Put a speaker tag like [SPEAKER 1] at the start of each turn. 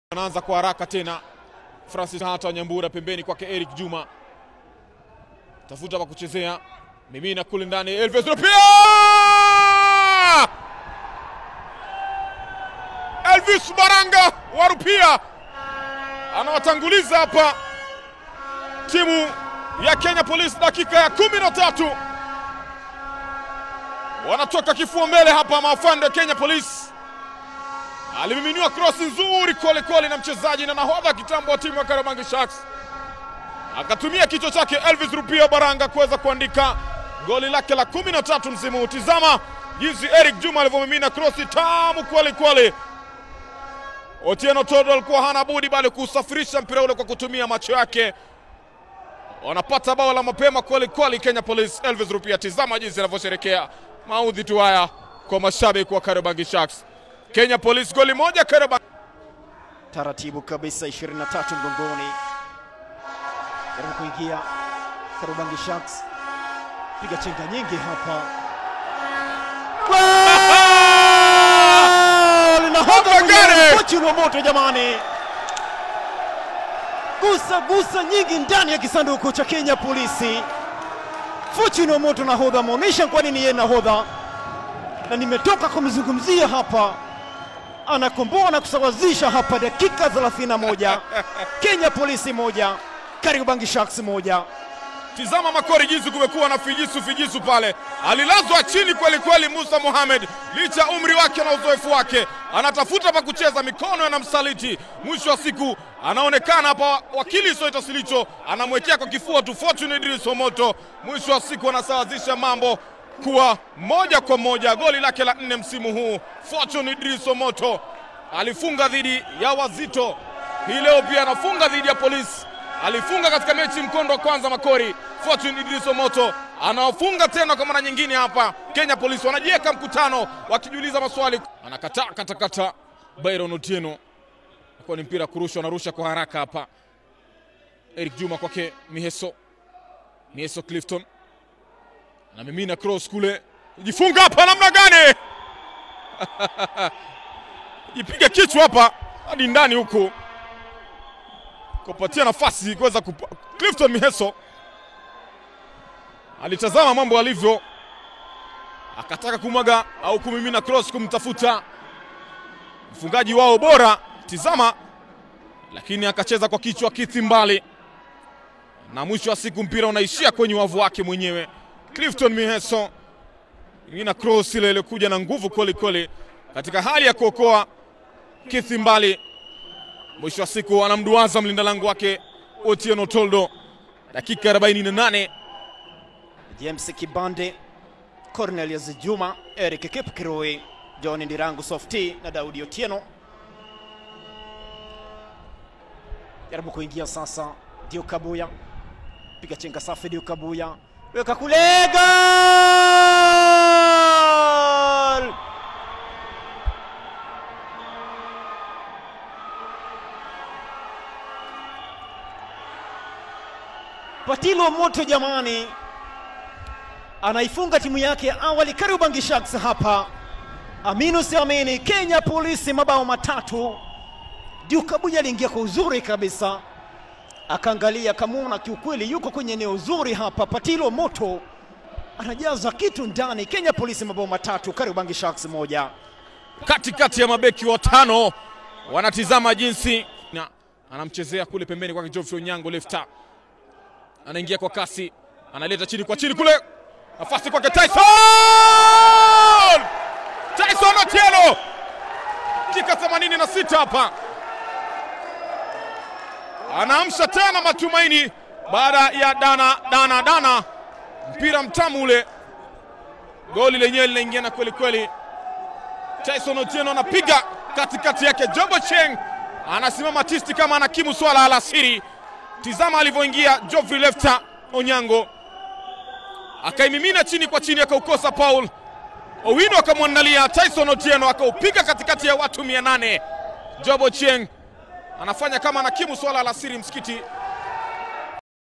[SPEAKER 1] Anaanza kwa haraka tena, Francis hata Nyambura pembeni kwake Eric Juma, tafuta pa kuchezea, mimina kule ndani, Elvis Rupia! Elvis Baranga wa Rupia anawatanguliza hapa timu ya Kenya Police, dakika ya kumi na tatu wanatoka kifua mbele hapa maafande wa Kenya Police. Alimiminiwa krosi nzuri kweli kweli na mchezaji na nahodha kitambo wa timu ya Kariobangi Sharks, akatumia kichwa chake Elvis Rupia Baranga kuweza kuandika goli lake la kumi na tatu msimu huu. Tizama jinsi Eric Juma alivyomimina krosi tamu kweli kweli. Otieno Todo alikuwa hana budi bali kusafirisha mpira ule kwa kutumia macho yake. Wanapata bao la mapema kweli kweli Kenya Police. Elvis Rupia, tizama jinsi anavyosherekea maudhi tu haya kwa mashabiki wa Kariobangi Sharks. Kenya Police goli moja Kariobangi.
[SPEAKER 2] taratibu kabisa 23 mgongoni, jaribu kuingia Kariobangi Sharks, piga chenga nyingi hapa, linahodha
[SPEAKER 1] Gare!
[SPEAKER 2] Fortune wa moto jamani, gusa gusa nyingi ndani ya kisanduku cha Kenya Polisi. Fortune wa moto nahodha ameonyesha kwa nini yeye nahodha, na nimetoka kumzungumzia hapa anakomboa na kusawazisha hapa dakika 31 Kenya Polisi moja Kariobangi Sharks moja.
[SPEAKER 1] Tizama Makori jinsi kumekuwa na fijisu fijisu pale, alilazwa chini kweli kweli. Musa Mohamed licha ya umri wake na uzoefu wake, anatafuta pa kucheza, mikono yanamsaliti. Mwisho wa siku anaonekana hapa, wakili Soita Silicho anamwekea kwa kifua tu Fortune Idris Omoto. Mwisho wa siku anasawazisha mambo kuwa moja kwa moja. Goli lake la nne msimu huu, Fortune Idris Omoto alifunga dhidi ya Wazito, hii leo pia anafunga dhidi ya Polisi alifunga katika mechi mkondo wa kwanza Makori. Fortune Idris Omoto anawafunga tena kwa mara nyingine hapa. Kenya Police wanajiweka mkutano wakijiuliza maswali, anakataa katakata. Byron Otieno kwa ni mpira kurushwa, anarusha kwa haraka hapa. Eric Juma kwake Miheso, Miheso Clifton anamimina cross kule, jifunga hapa namna gani? jipiga kichwa hapa hadi ndani huku kupatia nafasi kuweza kupa... Clifton Miheso alitazama mambo alivyo, akataka kumwaga au kumimina cross kumtafuta mfungaji wao bora, tizama, lakini akacheza kwa kichwa kithi mbali, na mwisho wa siku mpira unaishia kwenye wavu wake mwenyewe. Clifton Miheso mimina cross ile iliyokuja na nguvu kweli kweli, katika hali ya kuokoa kithi mbali mwisho wa siku anamduaza mlinda lango wake Otieno Toldo. Dakika 48
[SPEAKER 2] James Kibande, Cornelius Juma, Eric Kipkirui, John Ndirangu Softy na Daudi Otieno. Jaribu kuingia sasa, Dio Kabuya, piga chenga safi, Dio Kabuya weka kule, gol! Patilo moto jamani, anaifunga timu yake ya awali Kariobangi Sharks hapa. Aminu siamini, Kenya Polisi mabao matatu. Diukabuja aliingia kwa uzuri kabisa, akaangalia akamwona kiukweli yuko kwenye eneo zuri hapa. Patilo moto anajaza kitu ndani. Kenya Polisi mabao matatu, Kariobangi Sharks moja.
[SPEAKER 1] katikati ya mabeki watano wanatizama jinsi na anamchezea kule pembeni kwake Geoffrey Onyango lefta, anaingia kwa kasi, analeta chini kwa chini kule, nafasi kwake Tyson Tyson Otieno, dakika 86 hapa anaamsha tena matumaini baada ya dana dana dana, mpira mtamu ule, goli lenyewe linaingiana kweli kweli. Tyson Otieno anapiga katikati yake, Jobo Cheng anasimama tisti kama anakimu swala alasiri. Tizama alivyoingia Geoffrey Lefta Onyango akaimimina chini kwa chini, akaukosa Paul Owino, akamwandalia Tyson Otieno akaupiga katikati ya watu mia nane. Jobo Cheng anafanya kama anakimu swala alasiri msikiti